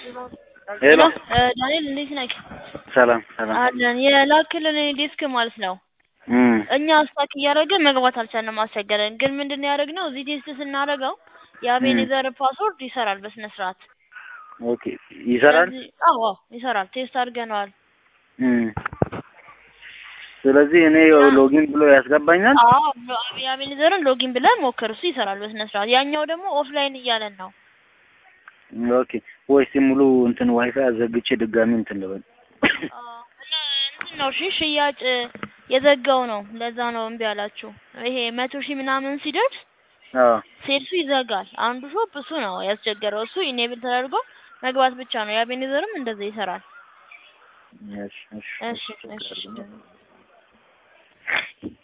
ሄሎ እ ዳንኤል እንዴት ነህ? ሰላም ሰላም አለን የላክልን ዲስክ ማለት ነው። እም እኛ ስታክ እያደረግን መግባት አልቻልንም፣ አስቸገረን። ግን ምንድን ነው ያደረግነው እዚህ ቴስት ስናደርገው የአቤኔዘር ፓስወርድ ይሰራል በስነ ስርዓት። ኦኬ ይሰራል። ስለዚህ አዎ አዎ ይሰራል። ቴስት አድርገነዋል። እም ስለዚህ እኔ ሎጊን ብሎ ያስገባኛል። አዎ የአቤኔዘርን ሎጊን ብለን ሞክር፣ እሱ ይሰራል በስነ ስርዓት። ያኛው ደግሞ ኦፍላይን እያለን ነው። ኦኬ ወይስ ሙሉ እንትን ዋይፋይ አዘግቼ ድጋሚ እንትን ልበል? አዎ እና እንትን ነው እሺ፣ ሽያጭ የዘጋው ነው። ለዛ ነው እምቢ አላችሁ። ይሄ መቶ ሺህ ምናምን ሲደርስ አዎ ሴልሱ ይዘጋል። አንዱ ሾፕ እሱ ነው ያስቸገረው። እሱ ኢኔብል ተደርጎ መግባት ብቻ ነው። የአቤኔዘርም እንደዛ ይሰራል። እሺ እሺ እሺ እሺ